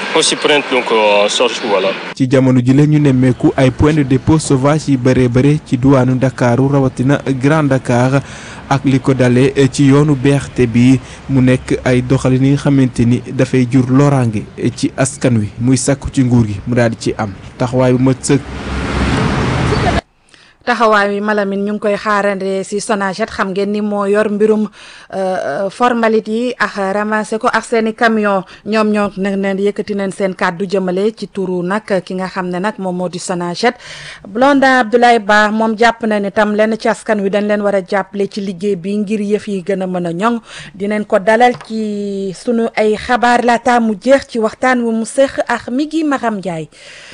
aussi prendre donc en charge voilà. ci jamono ji la ñu nemmeeku ay point de dépôt sauvage yi bëree bëri ci duwaanu Ndakaaru rawatina Grand Dakar ak li ko dalee ci yoonu BRT bi mu nekk ay doxalin yi nga xamante ni dafay jur loraange ci askan wi muy sàkku ci nguur gi mu daal di ci am taxawaay bu mat sëkk. taxawaay wi Malamine ñu ngi koy xaarande si Sonaged xam ngeen ni moo yor mbirum formalité yi ak ramassé ko ak seen i camion ñoom ñoo ne ne yëkkati nañ seen kàddu jëmale ci turu nag ki nga xam ne nag moom moo di Sonaged Blondin Abdoulaye Ba moom jàpp na ni tam lenn ci askan wi dañ leen war a jàppale ci liggéey bi ngir yëf yi gën a mën a ñoŋ dinañ ko dalal ci sunu ay xabaar laata mu jeex ci waxtaan wi mu seq ak mi gi Maxam Ndiaye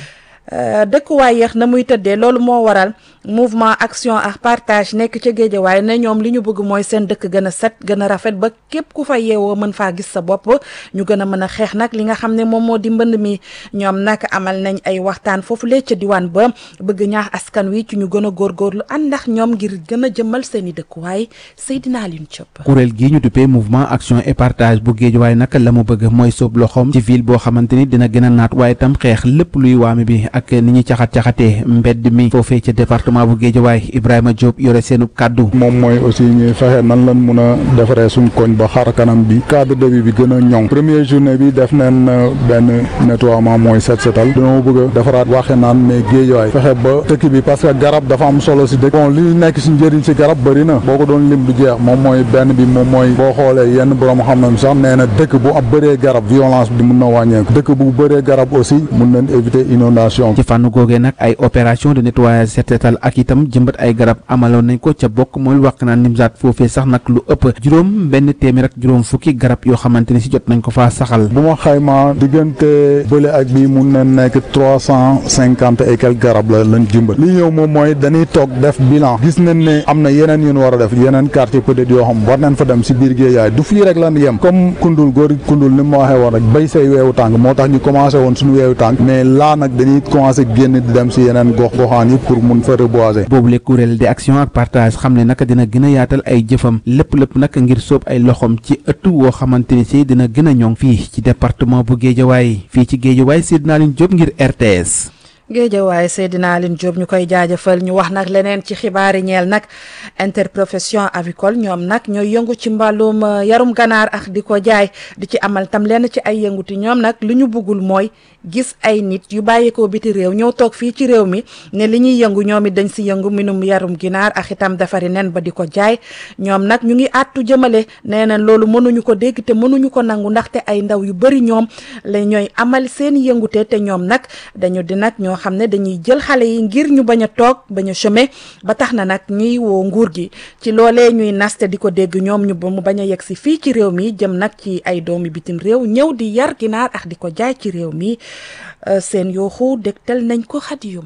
dëkkuwaay yeex na muy tëddee loolu moo waral mouvement action ak partage nekk ca géejawaay ne ñoom li ñu bëgg mooy seen dëkk gën a set gën a rafet ba képp ku fa yeewoo mën faa gis sa bopp ñu gën a mën a xeex nag li nga xam ne moom moo di mbënd mi ñoom nag amal nañ ay waxtaan foofu lee ca diwaan ba bëgg ñaax askan wi ci ñu gën a góorgóorlu ànd ndax ñoom ngir gën a jëmmal seen i dëkkuwaay Seydina Alioune Diop. kuréel gii ñu duppee mouvement action et partage bu géejawaay nag la mu bëgg mooy soob loxoom ci ville boo xamante ni dina gën a naat waaye tam xeex lépp luy waame bi ak ni ñuy caxat-caxatee mbedd mi foofee ca département bu Géejawaay Ibrahima Diop yore seenu kàddu moom mooy aussi ñuy fexe nan lan mun a defaree suñ koñ ba xar kanam bi cadre de vie bi gën a ñoŋ première journée bi def neen benn nettoiement mooy set setal dañoo bëgg a defaraat waxe naan mais Géejawaay fexe ba dëkk bi parce que garab dafa am solo si dëkk bon li nekk si njëriñ si garab bëri na boo ko doon lim du jeex moom mooy benn bi moom mooy boo xoolee yenn borom xam nañ sax nee na dëkk bu ab bëree garab violence bi mun na wàññeeku dëkk bu bëree garab aussi mun nañ éviter inondation ci fànn googee nag ay opération de nettoyage set setal ak itam jëmbat ay garab amaloon nañ ko ca bokk mooy wax naan nimsaat foofee sax nag lu ëpp juróom benn téeméer ak juróom fukki garab yoo xamante ni si jot nañ ko faa saxal bu ma xayma diggante bële ak bii mun na nekk trois cent cinquante et quelques garab la lañ jëmbat li ñëw moom mooy dañuy toog def bilan gis nañ ne am na yeneen yu ñu war a def yeneen quartier peut-être yoo xam war nañ fa dem si biir Géejawaay du fii rek lan yem comme kundul góor kundul ni ma waxee woon rek béy say weewu tànk moo tax ñu commencé woon suñu weewu tànk mais laa nag dañuy commencé génn di dem si yeneen gox goxaan yi pour mun fa reboiser boobu le kuréel di action ak partage xam ne naka dina gën a yaatal ay jëfam lépp lépp nag ngir sóob ay loxom ci ëttu woo xamante ni si dina gën a ñoŋ fii ci département bu Géejawaay fii ci Géejawaay Seydina Line Diop ngir RTS géejawaay Seydina Aline Diop ñu koy jaajëfal ñu wax nag leneen ci xibaari ñeel nag interprofession avicole ñoom nag ñooy yëngu ci mbàllum yarum ganaar ak di ko jaay di ci amal tam lenn ci ay yënguti ñoom nag li ñu bëggul mooy gis ay nit yu bàyyeekoo biti réew ñëw toog fii ci réew mi ne li ñuy yëngu ñoom it dañ si yëngu minum yarum ginaar ak itam defari nen ba di ko jaay ñoom nag ñu ngi àttu jëmale nee na loolu mënuñu ko dégg te mënuñu ko nangu ndaxte ay ndaw yu bëri ñoom la ñooy amal seen yëngute te ñoom nag dañu di nag ñoo xam ne dañuy jël xale yi ngir ñu bañ a toog bañ a chômer ba tax na nag ñuy woo nguur gi ci loolee ñuy naste di ko dégg ñoom ñu ba mu bañ a yegg si fii ci réew mi jëm nag ci ay doomi bitim réew ñëw di yar ginaar ak di ko jaay ci réew mi seen yooxu dégtal nañ ko xadiyum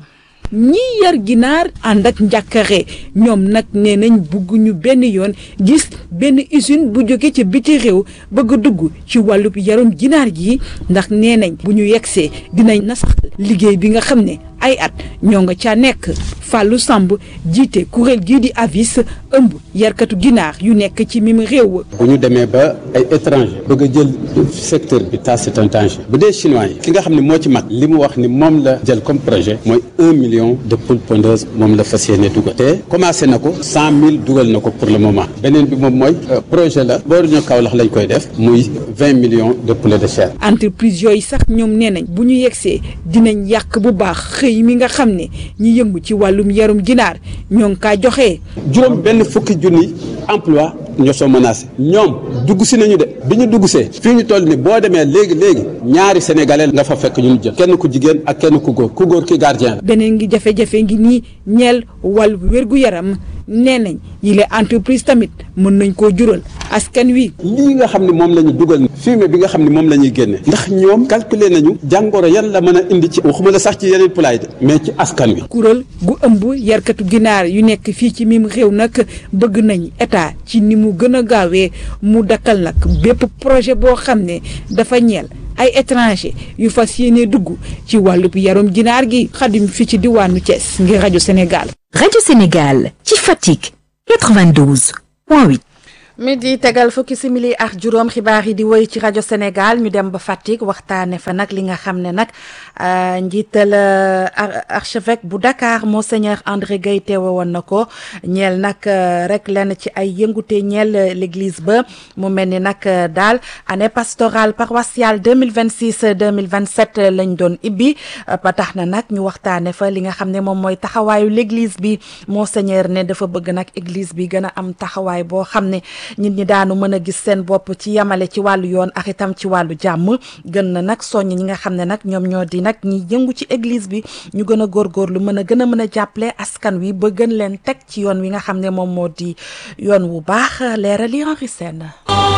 ñii yar ginaar ànd ak njàkkare ñoom nag nee nañ bugg ñu benn yoon gis benn usine bu jóge ci biti réew bëgg a dugg ci wàllub yarum ginaar gi ndax nee nañ bu ñu yegsee dinañ nasax liggéey bi nga xam ne ay at ñoo nga ca nekk Fallou Samb jiite kuréel gii di avis ëmb yarkatu ginaar yu nekk ci mim réew. bu ñu demee ba ay étranger bëgg a jël secteur bi ça c'est un danger bu dee chinois yi ki nga xam ne moo ci mag li mu wax ni moom la jël comme projet mooy un million de poules pondeuses moom la fas yéene dugal te commencé na ko cent mille dugal na ko pour le moment beneen bi moom mooy projet la booru ñu Kaolack lañ koy def muy vingt millions de poulets de chair. entreprise yooyu sax ñoom nee nañ bu ñu yegsee dinañ yàq bu baax xëy mi nga xam ne ñi yëngu ci wàllum yarum ginaar ñoo ngi kaa joxe. juróom benn fukki junni emploi ñoo soo menacé ñoom dugg si nañu de bi ñu dugg see fii ñu toll ni boo demee léegi léegi ñaari sénégalais nga fa fekk ñu jël kenn ku jigéen ak kenn ku góor ku góor ki gardien la. beneen ngi jafe-jafe ngi nii ñeel wàllu wérgu yaram nee nañ yile entreprise tamit mën nañ koo jural askan wi. lii nga xam ne moom la ñu dugal fumier bi nga xam ne moom la ñuy génne ndax ñoom calculer nañu jàngoro yan la mën a indi ci waxuma la sax ci yeneen poulailler de mais ci askan wi. kuréel gu ëmb yarkatu ginaar yu nekk fii ci mim réew nag bëgg nañ état ci ni mu gën a gaawee mu dakkal nag bépp projet boo xam ne dafa ñeel ay étranger yu fas yéene dugg ci wàllub yarum ginaar gi xadim fii ci diwaanu Thiès ngir rajo Sénégal. rajo Sénégal ci Fatick 92 point 8. mi di tegal fukki simili ak juróom xibaar yi di woy ci rajo Sénégal ñu dem ba Fatick waxtaane fa nag li nga xam ne nag njiital archevêque bu Dakar monseigneur André Guèye teewe woon na ko ñeel nag rek lenn ci ay yëngute ñeel l'église ba mu mel ni nag daal année pastorale paroissiale 2026 2027 lañ doon ibbi ba tax na nag ñu waxtaane fa li nga xam ne moom mooy taxawaayu l'église bi monseigneur ne dafa bëgg nag église bi gën a am taxawaay boo xam ne nit ñi daanu mën a gis seen bopp ci yamale ci wàllu yoon ak itam ci wàllu jàmm gën na nag soññ ñi nga xam ne nag ñoom ñoo di nag ñi yëngu ci église bi ñu gën a góorgóorlu mën a gën a mën a jàppale askan wi ba gën leen teg ci yoon wi nga xam ne moom moo di yoon wu baax leerali Henri Sène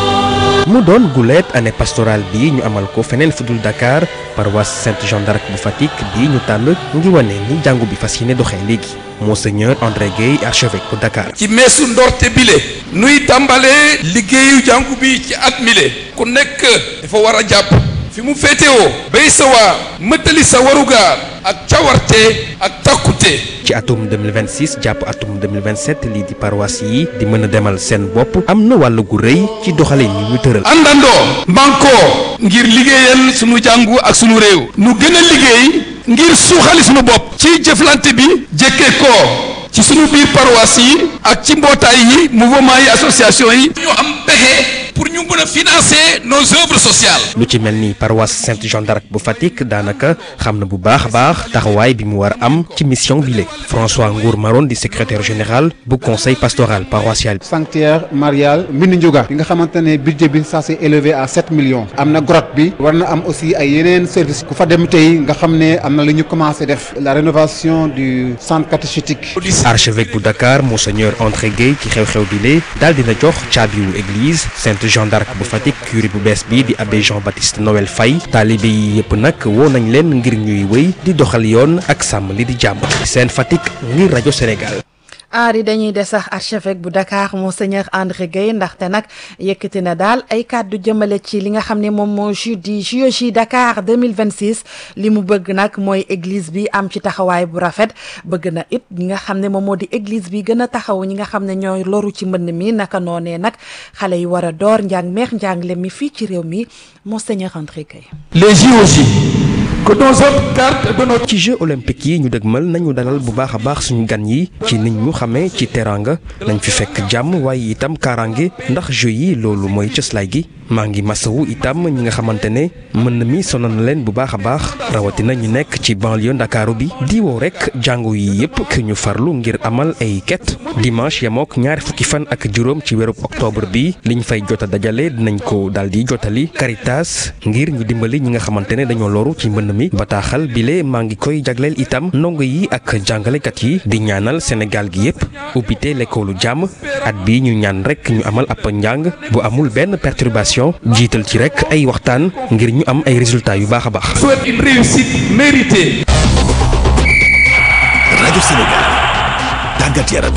mu doon guleet année pastorale bi ñu amal ko feneen fudul Dakar paroisse Sainte Jeanne d'Arc bu Fatick bi ñu tànn ngi wane ni jàngu bi fas yéene doxee léegi monseigneur André Guèye archevêque bu Dakar. ci meesu ndorte bile nuy tàmbalee liggéeyu jàngu bi ci at mile ku nekk dafa war a jàpp fi mu féetewoo béy sa waar mëttali sa warugaar ak cawarte ak takkute ci atum 2026 jàpp atum 2027 lii di paroisse yi di mën a demal seen bopp am na wàll gu rëy ci doxalin yi ñu tëral. àndandoo mbankoo ngir liggéeyal sunu jàngu ak sunu réew nu gën a liggéey ngir suuxali sunu bopp ci jëflante bi jëkkee ko ci sunu biir paroisse yi ak ci mbootaay yi mouvement yi association yi ñu am pexe pour ñu mën a financer nos œuvres sociales lu ci mel ni paroisse Sainte Jeanne d'Arc bu Fatick daanaka xam na bu baax a baax taxawaay bi mu war a am ci mission bi léegi François Ngour Maron di secrétaire général bu conseil pastoral paroissial. sanctuaire marial Mbindu Ndiouga bi nga xamante ne budget bi ça s'est élevé à 7 millions am na grotte bi war na am aussi ay yeneen service ku fa dem tey nga xam ne am na lu ñu commencé def la rénovation du centre catéchétique. archevêque bu Dakar monseigneur André Guèye ci xew-xew bi lee daal dina jox caabiwu église Sainte Jeanne d'Arc bu Fatick curé bu bees bi di abbé Jean Baptiste Noël Faye taalibe yi yëpp nag woo nañ leen ngir ñuy wéy di doxal yoon ak sàmm li di jàmm seen Fatick ngir rajo Sénégal. aari dañuy des sax archevêque bu Dakar monseigneur André Guèye ndaxte nag yëkkati na daal ay kàddu jëmale ci li nga xam ne moom moo ju di JOJ Dakar 2026 li mu bëgg nag mooy église bi am ci taxawaay bu rafet bëgg na it ñi nga xam ne moom moo di église bi gën a taxaw ñi nga xam ne ñooy loru ci mbënn mi naka noonee nag xale yi war a door njàng meex njàngle mi fii ci réew mi monseigneur André Guèye. les JOJ que nos autres cartes de notre ci jeux olympiques yi ñu dëgmal nañu dalal bu baax a baax suñu gan yi ci nit ñu xamee ci teranga nañ fi fekk jàmm waaye itam kaaraange ndax jeux yi loolu mooy cëslaay gi maa ngi masawu itam ñi nga xamante ne mën na mi sonal na leen bu baax a baax rawatina ñu nekk ci banlieue ndakaaru bi di woo rek jàngu yi yëpp ki ñu farlu ngir amal ay ket dimanche yamook ñaari fukki fan ak juróom ci weerub octobre bi liñ fay jota dajale dinañ ko daal di jotali Caritas ngir ñu dimbali ñi nga xamante ne dañoo loru ci mbënn mi bataaxal bile maa ngi koy jagleel itam ndongo yi ak jàngalekat yi di ñaanal Sénégal gi yëpp ubbite lekkoolu jàmm at bi ñu ñaan rek ñu amal ab njàng bu amul benn perturbation jiital ci rek ay waxtaan ngir ñu am ay résultats yu baax a baax. souhaite une réussite méritée. rajo Sénégal tàggat yaram.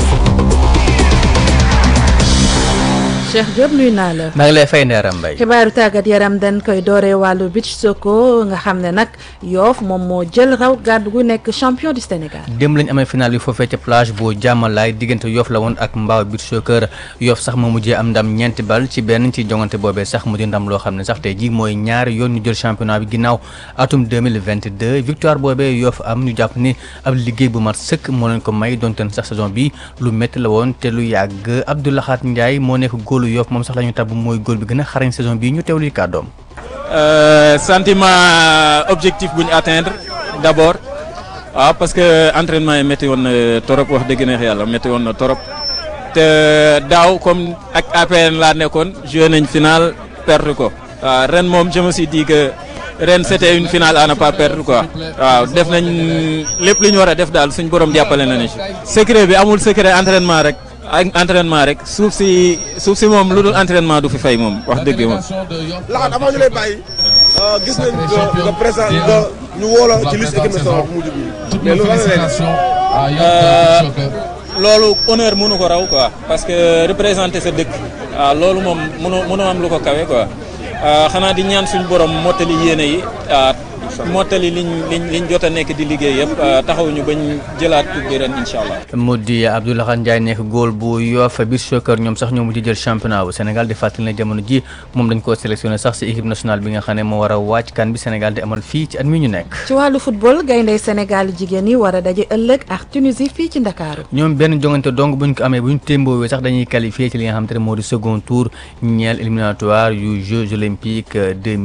Cheikh Diop nuyu naa la. maa ngi lay fay Ndeye Mbaye. xibaaru tàggat yaram dañ koy dooree wàllu beach soccer nga xam ne nag Yoff moom moo jël raw gàddu gu nekk champion du Sénégal. démb lañ amee final yu foofee ca plage bu jàmmalaay diggante Yoff la woon ak Mbaaw beach soccer Yoff sax moo mujjee am ndam ñeenti bal ci benn ci jongante boobee sax mu di ndam loo xam ne sax tey jii mooy ñaari yoon ñu jël championnat bi ginnaaw atum 2022 victoire boobee Yoff am ñu jàpp ni ab liggéey bu mat sëkk moo leen ko may donte sax saison bi lu métti la woon te lu yàgg Abdoulahat Ndiaye moo nekk góolu Yoff moom sax la ñu tabb mooy góol bi gën a xarañ saison bii ñu teewlu kàddoom. sentiment objectif bu ñu atteindre d'abord waaw parce que entraînement yi métti woon na torop wax dëgg neex yàlla métti woon na torop te daaw comme ak APN laa nekkoon joué nañ final perdre ko waaw ren moom je me suis dit que ren c'était une finale à ne pas perdre quoi waaw def nañ lépp lu ñu war a def daal suñ borom jàppale nañu ci secret bi amul secret entraînement rek. ak entraînement rek suuf si suuf si moom lu dul entraînement du fi fay moom wax dëgg moom. laxat avant ñu lay bàyyi gis nañ nga nga présent nga ñu woo la ci liste équipe nationale bu mujj bi mais loolu lan la loolu honneur mënu ko raw quoi parce que représenter sa dëkk waaw loolu moom mënu mënu am lu ko kawe quoi xanaa di ñaan suñu borom mottali yéene yi mottali liñ liñ liñ jot a nekk di liggéey yëpp taxaw ñu bañ jëlaat coupe bi ren incha allah. mu di Abdoulaye Ndiaye nekk góol bu Yoff biir soccer ñoom sax ñoo mujj jël championnat bu Sénégal di fàttali ne jamono ji moom dañ koo sélectionné sax si équipe nationale bi nga xam ne moo war a wàcc kan bi Sénégal di amal fii ci at mi ñu nekk. ci wàllu football gayndey Sénégal jigéen yi war a daje ëllëg ak Tunisie fii ci Ndakaaru. ñoom benn jongante donc buñ ko amee buñ témboowee sax dañuy qualifié ci li nga xamante ne moo di second tour ñeel éliminatoire yu Jeux olympiques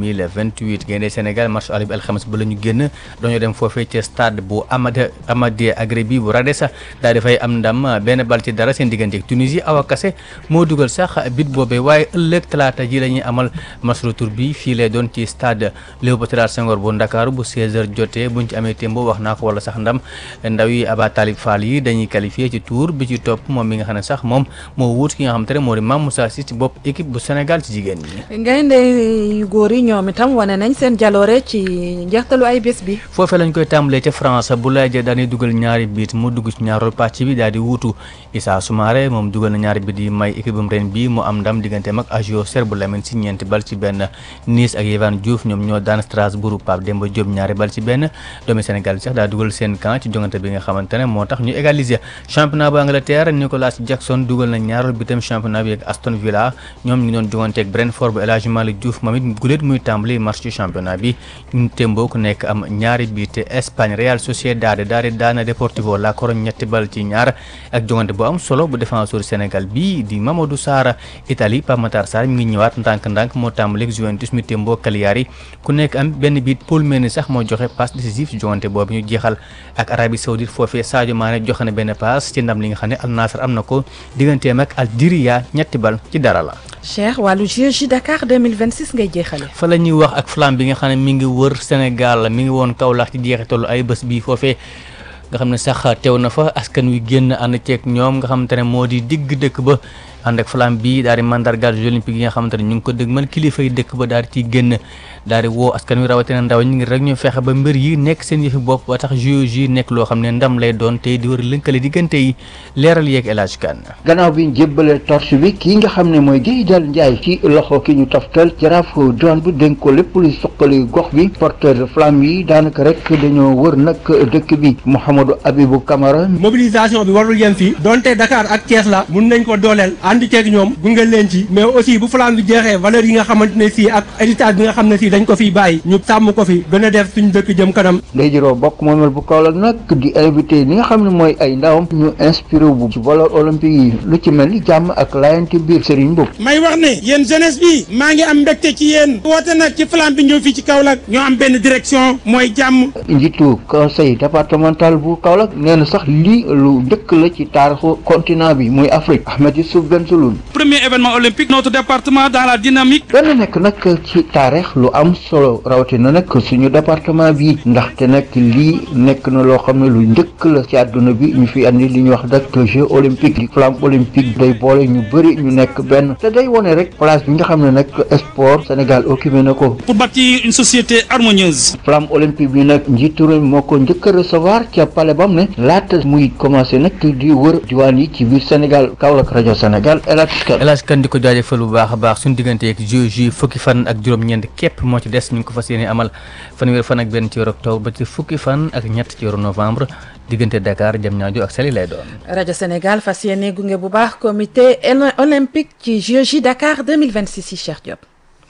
2028 gayndey Sénégal match aller bi alxames ba la ñu génn dañoo dem foofee ci stade bu Amad Amadou Agrébi bu Radessa daal dafay am ndam benn bal ci dara seen diggante ak Tunisie Awa Kassé moo dugal sax bit boobee waaye ëllëg talaata ji la ñuy amal match retour bi fii lay doon ci stade Léopold Sédar Senghor bu Ndakaaru bu 16h jotee buñ ci amee témbo wax naa ko wala sax ndam ndaw yi Aba Talib Fall yi dañuy qualifié ci tour bi ci topp moom mi nga xam ne sax moom moo wuut ki nga xam te ne moo di Mame Moussa Sy ci bopp équipe bu Sénégal ci jigéen ñi. gaynde yu góor yi ñoom itam wane nañ seen jaloore ci njeextalu ay bés bi. foofee lañ koy tàmbalee ca France bu lay jë dañuy dugal ñaari biit mu dugg ci ñaareelu pàcc bi daal di wuutu Issa Soumaré moom dugal na ñaari biit yi may équipe am ren bi mu am ndam digganteem ak Agio Serbe Lamine si ñeenti bal ci benn Nice ak Yehvan Diouf ñoom ñoo daan Strasbourg Pape Demba Diop ñaari bal ci benn doomi Sénégal sax daa dugal seen camp ci jongante bi nga xamante ne moo tax ñu égaliser championnat bu Angleterre Nicolas Jackson dugal na ñaareelu bitam championnat bi ak Aston Villa ñoom ñu doon jongante ak Brentford bu El Hadji Malick Diouf moom it guléet muy tàmbali match ci championnat bi ñu témboo ku nekk am ñaari biit Espagne Real Sociedad daal di daana Deportivo La Corogne ñetti bal ci ñaar ak jongante bu am solo bu défenseur Sénégal bi di Mamadou Sarr Italie Pape Matar Sarr mi ngi ñëwaat ndànk-ndànk moo tàmbali ak Juventus mi témboo Cagliari ku nekk am benn biit Paul Mendy sax moo joxe passe décisif ci jongante boobu ñu jeexal ak Arabie Saoudite foofee Sadio Mané joxe na benn passe ci ndam li nga xam ne Al Nassr am na ko digganteem ak Algeria ñetti bal ci dara la. Cheikh wàllu JOJ Dakar 2026 ngay jeexale. fa la ñuy wax ak flamme bi nga xam ne mi ngi wër Sénégal mi ngi woon Kaolack ci jeexitalu ay bés bii foofee nga xam ne sax teew na fa askan wi génn ànd ceeg ñoom nga xamante ne moo di digg dëkk ba ànd ak flamme bi daal di mandargaal Jeux olympiques yi nga xamante ne ñu ngi ko dëgg man kilifa yi dëkk ba daal di ciy génn daal di woo askan wi rawatina ndaw ñi ngi rek ñu fexe ba mbir yi nekk seen yëfi bopp ba tax JOJ yi nekk loo xam ne ndam lay doon tey di war a lënkale diggante yi leeral yeeg El Hadj Kane gannaaw bi ñu jébbalee torche bi kii nga xam ne mooy Guèye Dal Ndiaye ci loxo ki ñu toftal jaraafu diwaan bi dénk ko lépp luy suqali gox bi porteur de flamme yi daanaka rek dañoo wër nag dëkk bi Mouhamadou Abibou Camara mobilisation bi warul yem fii donte Dakar ak Thiès la mun nañ ko dooleel ànd ceeg ñoom gunge leen ci mais aussi bu flamme bi jeexee valeur yi nga xamante ne si ak héritage bi nga xam ne si dañ ko fiy bàyyi ñu sàmm ko fi gën a def suñu dëkk jëm kanam ndey jiroo bokk moomel bu Kaolack nag di invité li nga xam ne mooy ay ndawam ñu inspiré bu ci valeur olympique yi lu ci mel ni jàmm ak laayante biir Serigne Mboup may wax ne yéen jeunesse bi maa ngi am mbégte ci yéen woote nag ci flamme bi ñëw fii ci Kaolack ñoo am benn direction mooy jàmm njiitu conseil départemental bu Kaolack nee na sax lii lu njëkk la ci taarixu continent bi muy Afrique Ahmed Youssouf Benseloun premier événement olympique notre département dans la dynamique dana nekk nag ci taarix lu am solo rawatina nag suñu département bi ndaxte nag lii nekk na loo xam ne lu njëkk la ci àdduna bi ñu fi andi li ñuy wax nag jeu olympique di flamme olympique day boole ñu bëri ñu nekk benn te day wone rek place bi nga xam ne nag sport Sénégal occupé na ko. pour bâtir une société harmonieuse. flamme olympique bi nag njiitu réew moo ko njëkk a recevoir ca palais bam ne laata muy commencé nag di wër diwaan yi ci biir Sénégal Kaolack rajo Sénégal El El Hadj Kane di ko jaajëfal bu baax a baax suñu diggante ak JOJ fukki fan ak juróom-ñeent képp moo ci des ñu ngi ko fas yéene amal fanweeri fan ak benn ci weeru octobre ba ci fukki fan ak ñett ci weeru novembre diggante Dakar Diamniadio ak Saly lay doon. rajo Sénégal fas yéene gunge bu baax comité olympique ci JOJ Dakar 2026 yi Cheikh Diop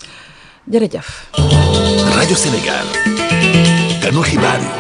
jërëjëf. rajo Sénégal ganu xibaar yi.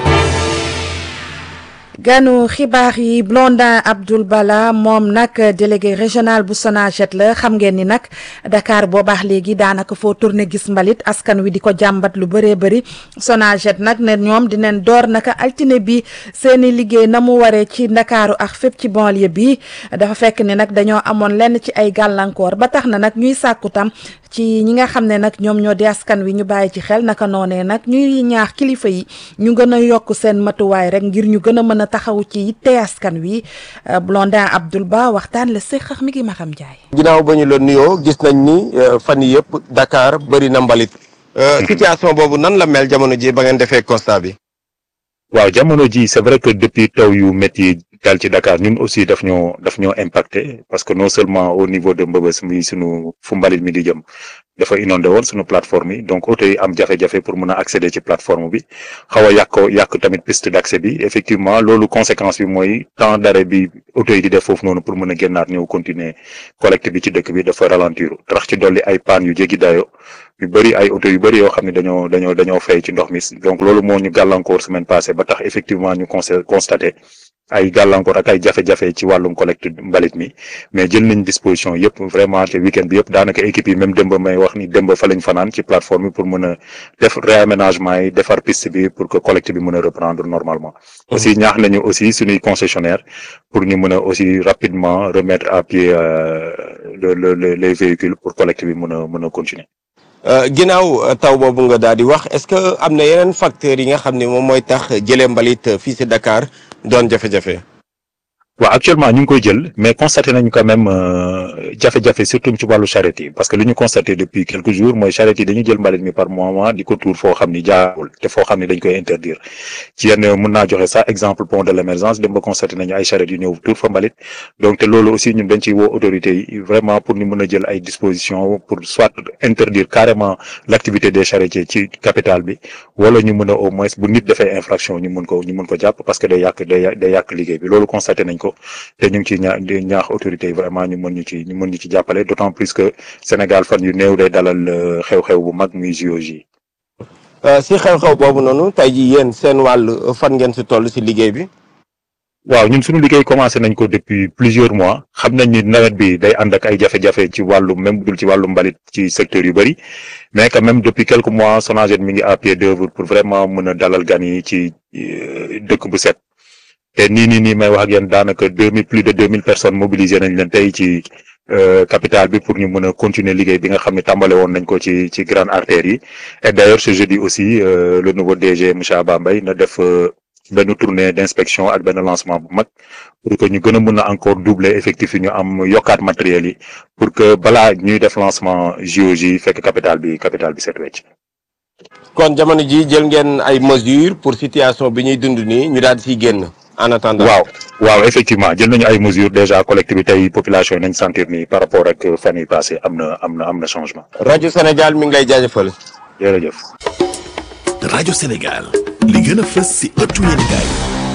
ganu xibaar yi Blondin Abdoul Bala moom nag délégué régional bu Sonaget la xam ngeen ni nag Dakar boo baax léegi daanaka foo tourné gis mbalit askan wi di ko jàmbat lu bëree bëri Sonaget nag ne ñoom dinañ door naka altine bi seeni liggéey na mu waree ci ndakaaru ak fépp ci banlieue bi dafa fekk ni nag dañoo amoon lenn ci ay gàllankoor ba tax na nag ñuy sàkku tam ci ñi nga xam ne nag ñoom ñoo di askan wi ñu bàyyi ci xel naka noonee nag ñuy ñaax kilifa yi ñu gën a yokk seen matuwaay rek ngir ñu gën a mën a taxaw ci yitte askan wi Blondin Abdoul Ba waxtaan la séqax mi ngi Maxam Ndiaye. ginnaaw ba ñu la nuyoo gis nañ ni fan yii yëpp Dakar bëri na mbalit. situation boobu nan la mel jamono ji ba ngeen defee constat bi. waaw jamono ji c'est vrai que depuis taw yu métti dal ci Dakar ñun aussi daf ñoo daf ñoo impacté parce que non seulement au niveau de Mbëbës mi sunu fu mbalit mi di jëm dafa inondé woon sunu plateforme yi donc oto yi am jafe-jafe pour mën a accéder ci plateforme bi xaw a yàq yàq tamit piste d'accès bi effectivement loolu conséquence bi mooy temps d'arrêt bi oto yi di def foofu noonu pour mën a génnaat ñëw continuer collecte bi ci dëkk bi dafa ralentir tax ci dolli ay panne yu jéggi dayo yu bëri ay oto yu bëri yoo xam ne dañoo dañoo dañoo fay ci ndox mi donc loolu moo ñu gàllankoor semaine passée ba tax effectivement ñu constaté ay gàllankoor ak ay jafe-jafe ci wàllum collecte mbalit mi mais jël nañ disposition yëpp vraiment te week-end bi yëpp daanaka équipe yi même démb may wax ni démb fa lañ fanaan ci plateforme bi pour mën a def réaménagement yi defar piste bi pour que collecte bi mën a reprendre normalement aussi ñaax nañu aussi suñuy concessionnaire pour ñu mën a aussi rapidement remettre à pied le le les véhicules pour collecte bi mën a mën a continuer ginnaaw taw boobu nga daal di wax est-ce que am na yeneen facteurs yi nga xam ne moom mooy tax jëlee mbalit fii ci Dakar doon jafe-jafe. waaw actuellement ñu ngi koy jël mais constaté nañu quand même jafe-jafe surtout ci wàllu charrette yi parce que li ñu constaté depuis quelques jours mooy charrette yi dañuy jël mbalit mi par moment di ko tuur foo xam ni jaarul te foo xam ni dañ koy interdire ci yenn mën naa joxe sax exemple pont de l'émergence dem ba constaté nañu ay charrette yu ñëw tuur fa mbalit donc te loolu aussi ñun dañ ciy woo autorités yi vraiment pour ñu mën a jël ay dispositions pour soit interdire carrément l'activité des charretiers ci capitale bi wala ñu mën a au moins bu nit defee infraction ñu mën ko ñu mën ko jàpp parce que day yàq day day yàq liggéey bi loolu constaté nañ ko te ñu ngi ci ñaa ñaax autorités yi vraiment ñu mën ñu ci ñu mën ñu ci jàppale d'autant plus que Sénégal fan yu néew day dalal xew-xew bu mag muy JOJ. si xew-xew boobu noonu tey jii yéen seen wàll fan ngeen si toll si liggéey bi. waaw ñun suñu liggéey commencé nañ ko depuis plusieurs mois xam nañ ni nawet bi day ànd ak ay jafe-jafe ci wàllu même dul ci wàllu mbalit ci secteur yu bëri mais quand même depuis quelques mois Sonaged mi ngi à pied d'œuvre pour vraiment mën a dalal gan yi ci dëkk bu set. te nii nii nii may wax ak yéen daanaka deux mille plus de deux mille personnes mobilisées nañ leen tey ci capitale bi pour ñu mën a continuer liggéey bi nga xam ne tàmbale woon nañ ko ci ci grande artère yi et d'ailleurs ce jeudi aussi le nouveau DG monsieur Abba Mbaye na def benn tournée d'inspection ak benn lancement bu mag pour que ñu gën a mën a encore doubler effectif yi ñu am yokkaat matériel yi pour que balaa ñuy def lancement JOJ fekk capitale bi capitale bi set wecc kon jamono ji jël ngeen ay mesures pour situation bi ñuy dund nii ñu daal di siy génn. en attendant waaw waaw effectivement jël nañu ay mesures déjà collecte bi tey population yi nañ sentir ni par rapport ak fan yi passé am na am na am na changement. rajo Sénégal mi ngi lay jaajëfal. jërëjëf. rajo Sénégal li gën a fës ci ëttu yéenekaay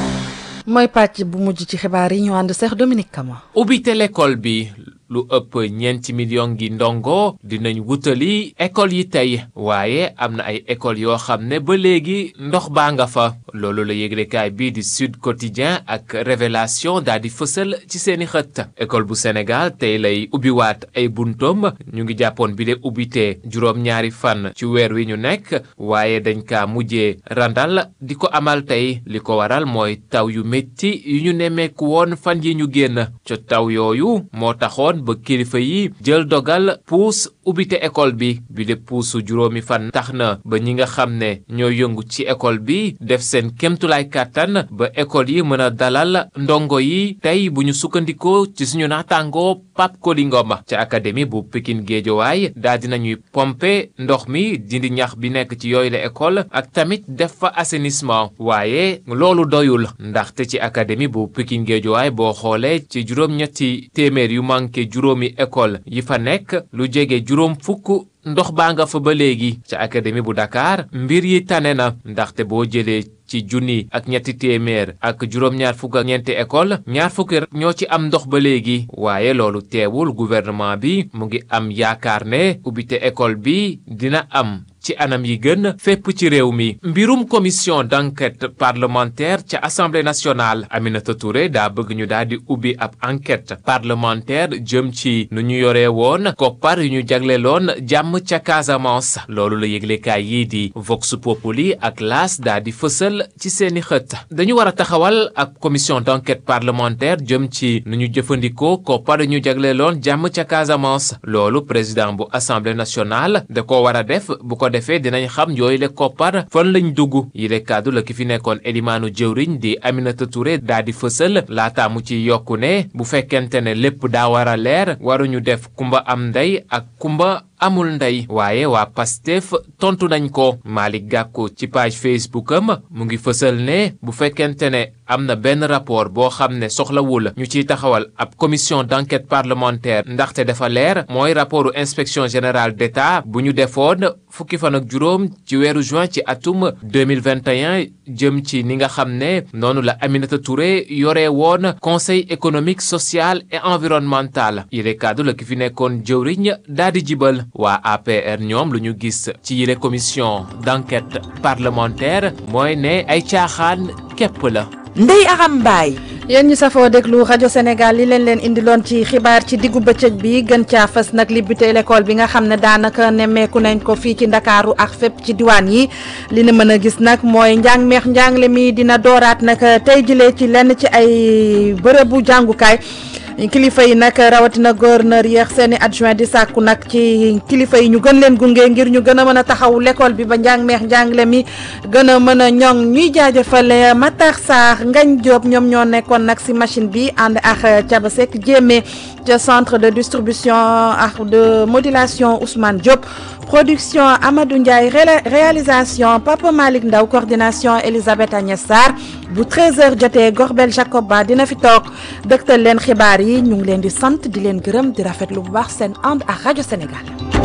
mooy pàcc bu mujj ci xibaar yi ñu ànd Cheikh Dominique Kama. ubbite l'école bi lu ëpp ñeenti million gi ndongo dinañ wutali école yi tey waaye am na ay école yoo xam ne ba léegi ndox baa nga fa loolu la yëglekaay bii di Sud Quotidien ak Révélation daal di fësal ci seeni xët école bu Sénégal tey lay ubbiwaat ay buntoom ñu ngi jàppoon bi de ubbite juróom-ñaari fan ci weer wi ñu nekk waaye dañ kaa mujjee randal di ko amal tey li ko waral mooy taw yu métti yu ñu nemmeeku woon fan yi ñu génn ca taw yooyu moo taxoon ba kilifa yi jël dogal puus ubbite école bi bi de puusu juróomi fan tax na ba ñi nga xam ne ñoo yëngu ci école bi def seen kemtulaay kàttan ba école yi mën a dalal ndongo yi tey bu ñu sukkandikoo ci suñu naataangoo Pape Koli Ngom ca académie bu Pikine Géejowaay daal dinañuy pomper ndox mi dindi ñax bi nekk ci yooyu la école ak tamit def fa assainissement waaye loolu doyul ndaxte ci académie bu Pikine Géejowaay boo xoolee ci juróom-ñetti téeméer yu manqué juróomi école yi fa nekk lu jege juróom fukk ndox baa nga fa ba léegi ca académie bu Dakar mbir yi tane na ndaxte boo jëlee ci junni ak ñetti téeméer ak juróom-ñaar fukk ak ñeenti école ñaar fukki ñoo ci am ndox ba léegi waaye loolu teewul gouvernement bi mu ngi am yaakaar ne ubbite école bi dina am ci anam yi gën fépp ci réew mi mbirum commission d'enquête parlementaire ca assemblée nationale Aminata Touré daa bëgg ñu daal di ubbi ab enquête parlementaire jëm ci nu ñu yoree woon koppar yu ñu jagleloon jàmm ca Casamance loolu la yëglekaay yii di Vox Populi ak L'As daa di fësal ci seeni xët dañu war a taxawal ab commission d'enquête parlementaire jëm ci nu ñu jëfandikoo koppar yu ñu jagleloon jàmm ca Casamance loolu président bu assemblée nationale da ko war a def bu ko defee dinañ xam yooyu le koppar fan lañ dugg yi le kàddu la ki fi nekkoon elimaanu jëwriñ di Aminata Touré daa di fësal laataa mu ci yokku ne bu fekkente ne lépp daa war a leer waruñu def kumba am ndey ak kumba amul ndey waaye waa Pastef tontu nañ ko Malick Gakou ci page Facebook am mu ngi fësal ne bu fekkente ne am na benn rapport boo xam ne soxlawul ñu ciy taxawal ab commission d'enquête parlementaire ndaxte dafa leer mooy rapportu inspection générale d'État bu ñu defoon fukki fan ak juróom ci weeru juin ci atum 2021 jëm ci ni nga xam ne noonu la Aminata Touré yore woon conseil économique social et environnemental yile kaddu la ki fi nekkoon jëwriñ daal di jibal waa APR ñoom lu ñu gis ci yile commission d'enquête parlementaire mooy ne ay caaxaan képp la Ndeye Aram Mbaye yéen ñu safoo déglu rajo Sénégal li leen leen indiloon ci xibaar ci diggu bëccëg bi gën caa fës nag li buté l'école bi nga xam ne daanaka nemmeeku nañ ko fii ci ndakaaru ak fépp ci diwaan yi li na mën a gis nag mooy njàng meex njàngle mi dina dooraat nag tey jilee ci lenn ci ay bërëbu jàngukaay kilifa yi nag rawatina gouverneur yeex seeni adjoint di sàkku nag ci kilifa yi ñu gën leen gunge ngir ñu gën a mën a taxaw l'école bi ba njàng meex njàngle mi gën a mën a ñoŋ ñuy jaajëfal Matar Sarr Ngañ Diop ñoom ñoo nekkoon nag si machine bi ànd ak Thiaba Seck jéemee ca centre de distribution ak de modulation Ousmane Diop production Amadou Ndiaye réalisation Papa Malick Ndaw coordination Elisabeth Agnès Sarr bu 13h jotee Gorbel Jacob Ba dina fi toog dëgtal leen xibaar yi ñu ngi leen di sant di leen gërëm di rafetlu bu baax seen ànd ak rajo Sénégal.